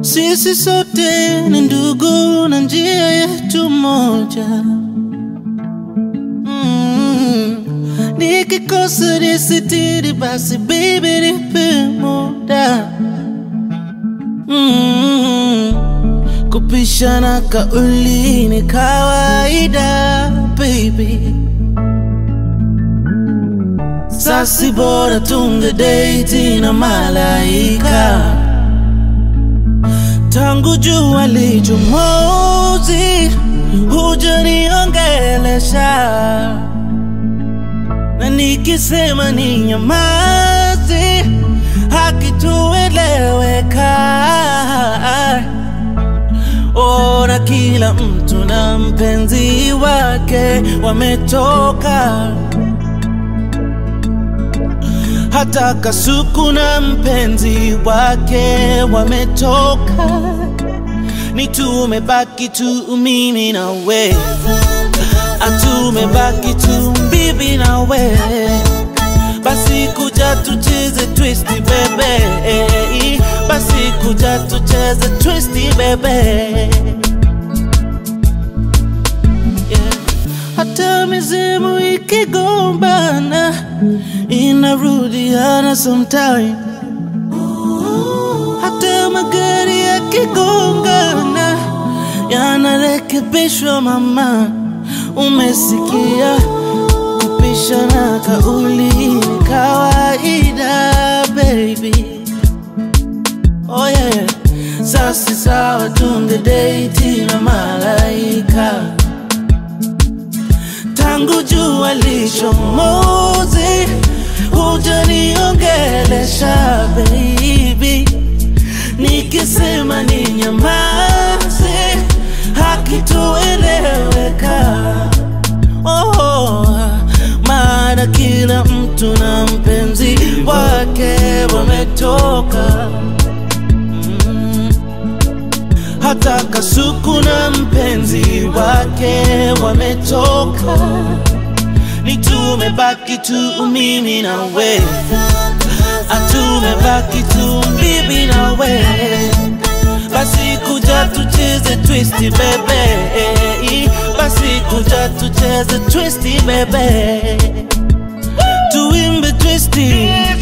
Sisi sote ni ndugu na njia yetu moja. Mm. Nikikosa nisitiri, basi baby nipe muda. Mm. Kupishana kauli ni kawaida baby. Sasi bora tunge date na malaika tangu jua lichomozi hujaniongelesha, na nikisema ni nyamazi hakitueleweka. Ona kila mtu na mpenzi wake wametoka hata Kasuku na mpenzi wake wametoka, ni tumebaki tu mimi na we, atumebaki tu bibi na we. Basi kuja tucheze twisti bebe, basi kuja tucheze twisti bebe. Yeah. Hata mizimu ikigombana inarudiana sometime. Hata magari yakigongana yanarekebishwa. Mama, umesikia? Kupishana kauli ni kawaida baby. Oh yeah, sasi sawa, tunge date na malaika tangu jua lichomozi hujaniongelesha baby, nikisema ni nyamaze hakitueleweka. Oh, maana kila mtu na mpenzi wake wametoka mm. Hata Kasuku na mpenzi wake wametoka, ni tumebaki tu mimi na we, atumebaki tu bibi na we. Basi kuja tucheze twisti bebe, basi kuja tucheze twisti bebe, tuimbe twisti